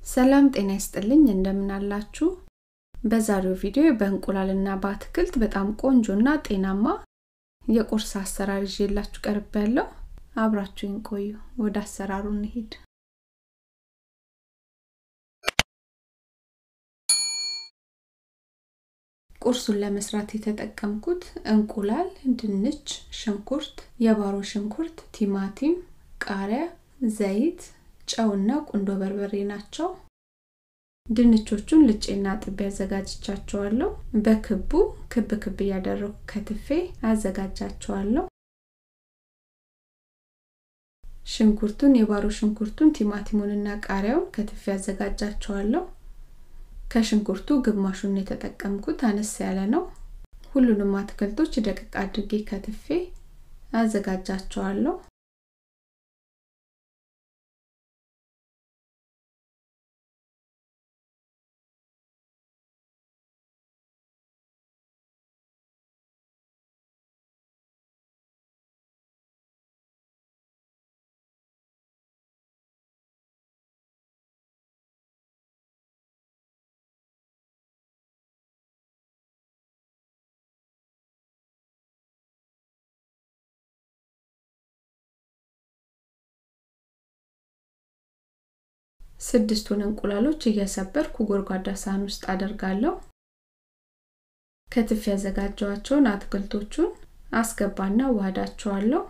ሰላም ጤና ይስጥልኝ እንደምን አላችሁ በዛሬው ቪዲዮ በእንቁላልና በአትክልት በጣም ቆንጆና ጤናማ የቁርስ አሰራር ይዤላችሁ ቀርብ ያለው አብራችሁኝ ቆዩ ወደ አሰራሩ እንሂድ ቁርሱን ለመስራት የተጠቀምኩት እንቁላል ድንች ሽንኩርት የባሮ ሽንኩርት ቲማቲም ቃሪያ ዘይት ጨውና ቁንዶ በርበሬ ናቸው ድንቾቹን ልጬና ጥቤ አዘጋጅቻቸዋለሁ በክቡ ክብ ክብ እያደረጉ ከትፌ አዘጋጃቸዋለሁ ሽንኩርቱን የባሮ ሽንኩርቱን ቲማቲሙንና ቃሪያውን ከትፌ አዘጋጃቸዋለሁ ከሽንኩርቱ ግማሹን የተጠቀምኩት አነስ ያለ ነው ሁሉንም አትክልቶች ደቅቅ አድርጌ ከትፌ አዘጋጃቸዋለሁ ስድስቱን እንቁላሎች እየሰበርኩ ጎድጓዳ ሳህን ውስጥ አደርጋለሁ ከትፍ ያዘጋጀዋቸውን አትክልቶቹን አስገባና ዋህዳቸዋለሁ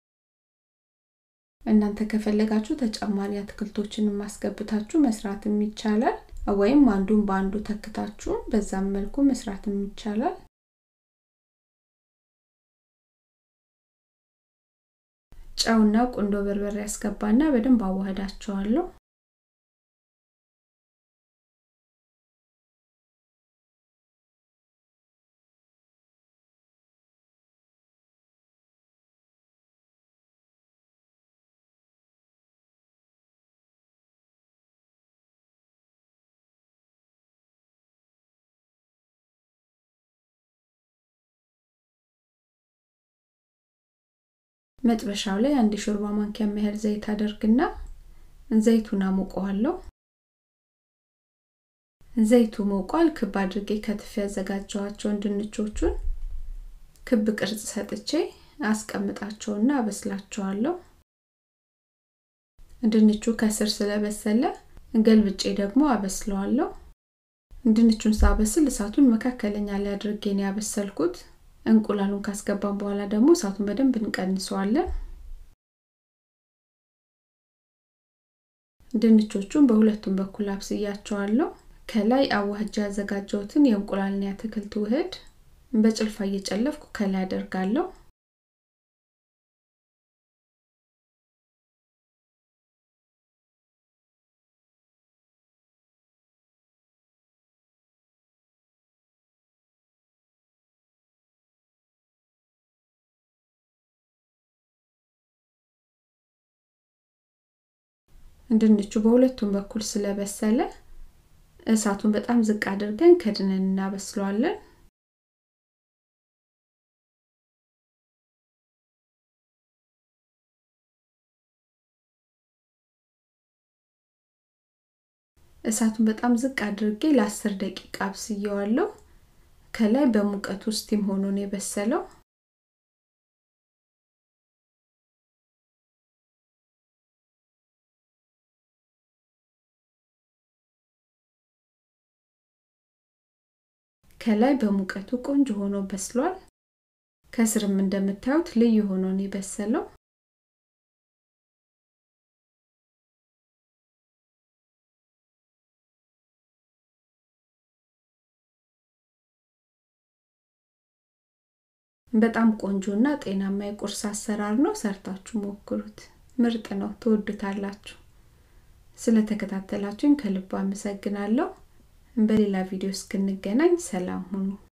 እናንተ ከፈለጋችሁ ተጨማሪ አትክልቶችን ማስገብታችሁ መስራትም ይቻላል ወይም አንዱን በአንዱ ተክታችሁ በዛም መልኩ መስራትም ይቻላል ጨውና ቁንዶ በርበሬ ያስገባና በደንብ አዋህዳቸዋለሁ መጥበሻው ላይ አንድ ሾርባ ማንኪያ ያህል ዘይት አደርግና ዘይቱን አሞቀዋለሁ ዘይቱ ሞቋል ክብ አድርጌ ከትፍ ያዘጋጀዋቸውን ድንቾቹን ክብ ቅርጽ ሰጥቼ አስቀምጣቸውና አበስላቸዋለሁ ድንቹ ከስር ስለበሰለ ገልብጬ ደግሞ አበስለዋለሁ ድንቹን ሳበስል እሳቱን መካከለኛ ላይ አድርጌ ነው ያበሰልኩት እንቁላሉን ካስገባን በኋላ ደግሞ እሳቱን በደንብ እንቀንሰዋለን ድንቾቹን በሁለቱም በኩል አብስያቸዋለሁ ከላይ አዋህጃ ያዘጋጀሁትን የእንቁላልና የአትክልት ውህድ በጭልፋ እየጨለፍኩ ከላይ አደርጋለሁ ድንቹ በሁለቱም በኩል ስለበሰለ እሳቱን በጣም ዝቅ አድርገን ከድነን እናበስለዋለን እሳቱን በጣም ዝቅ አድርጌ ለአስር ደቂቃ አብስየዋለሁ ከላይ በሙቀት ውስጥም ሆኖ ነው የበሰለው ከላይ በሙቀቱ ቆንጆ ሆኖ በስሏል ከስርም እንደምታዩት ልዩ ሆኖ ነው የበሰለው በጣም ቆንጆና ጤናማ የቁርስ አሰራር ነው ሰርታችሁ ሞክሩት ምርጥ ነው ትወዱታላችሁ ስለተከታተላችሁኝ ከልብ አመሰግናለሁ በሌላ ቪዲዮ እስክንገናኝ ሰላም ሁኑ